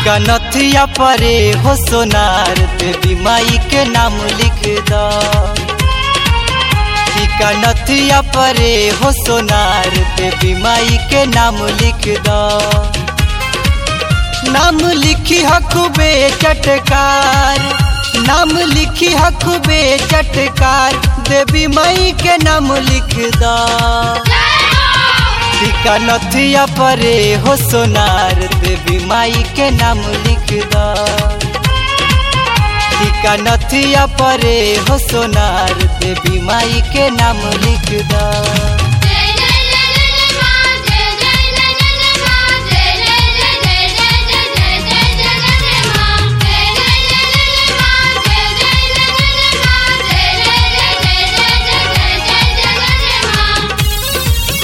टीका नथिया परे हो सोनार देवी माई के नाम लिख द टीका नथिया परे हो सोनार देवी माई के नाम लिख द नाम लिखी हकुबे चटकार नाम लिखी हकुबे चटकार देवी माई के नाम लिख द टीका नथिया परे हो सोनार देवी माई के नाम लिख द टीका नथिया परे हो सोनार देवी माई के नाम लिख द जय जय जय जय मां जय जय जय जय मां जय जय जय जय जय जय जय जय जय मां जय जय जय जय मां जय जय जय जय मां जय जय जय जय जय जय जय मां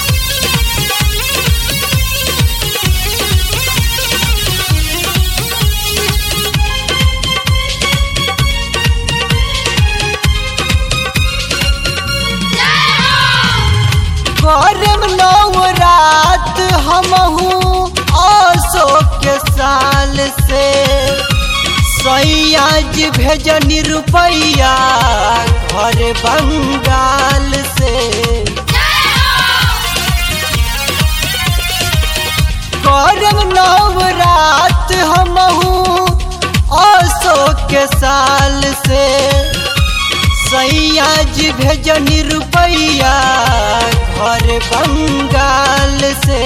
करम नौ रात हमहू अशोक के साल से सैयाज भेजनी रुपैया घर बंगाल से करम नौ रात हमहू अशोक के साल से सैयाज भेजनी रुपैया घर बंगाल से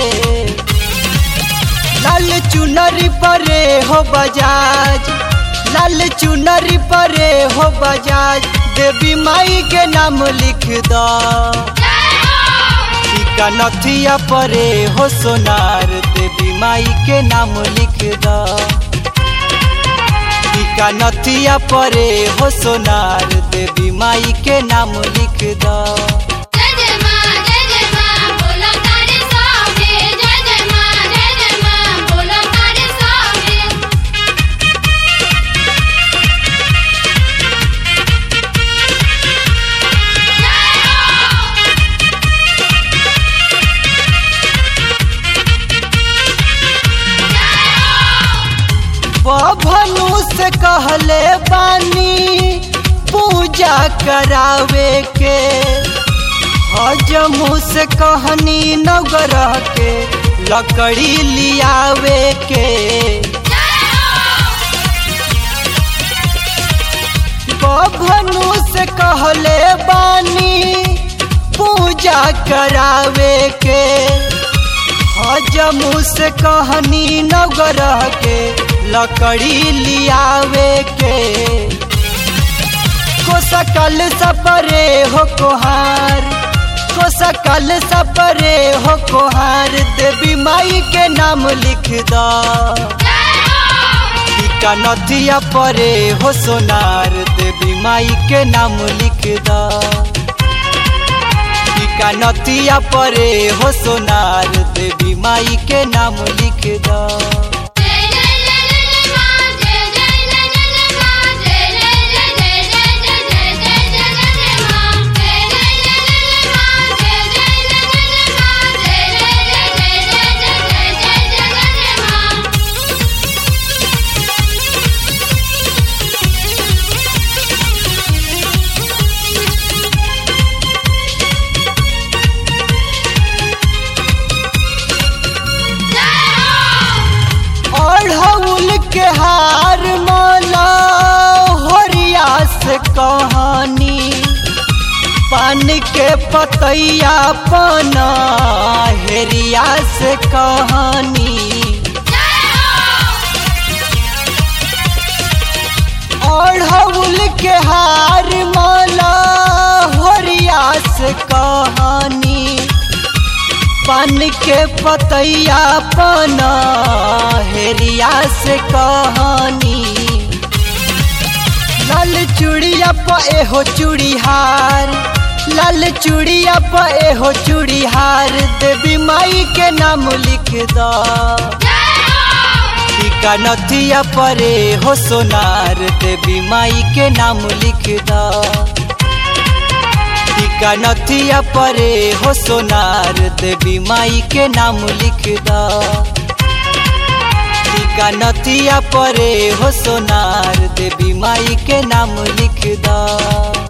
लाल चुनरी परे हो बजाज लाल चुनरी परे हो बजाज देवी माई के नाम लिख द टीका नथिया परे हो सोनार देवी माई के नाम लिख द टीका नथिया परे हो सोनार देवी माई के नाम लिख द जय जय मां जय जय मां बोलो तारे सामने जय जय मां जय जय मां बोलो तारे सामने बभनु से कहले बानी पूजा करावे के हजमू से कहनी नवग्रह के लकड़ी लियावे के बभनु से कहले बानी पूजा करावे के हजमू से कहनी नवग्रह के लकड़ी लियावे के को सकल सपरे हो कोहार को सकल सपरे हो कोहार देवी माई के नाम लिख द टीका नथिया परे हो सोनार देवी माई के नाम लिख द टीका नथिया परे हो सोनार देवी माई के नाम लिख द जय जय जय जय मां जय जय जय जय मां जय जय जय जय जय जय जय जय मां जय जय जय जय मां जय जय जय जय मां जय जय जय जय जय जय मां अढ़ौल के हार माला होरिया से कहानी पान के पतैया पना हेरिया से कहानी अढ़ौल के हार माला होरिया से कहानी पान के पतैया पना हेरिया से कहानी लाल चूड़िया प एहो चूड़ीहार लाल चूड़िया प एहो चूड़ीहार देवी माई के नाम लिख द टीका नथिया परे हो सोनार देवी माई के नाम लिख द टीका नथिया परे हो सोनार देवी माई के नाम लिख द टीका नथिया परे हो सोनार देवी माई के नाम लिख द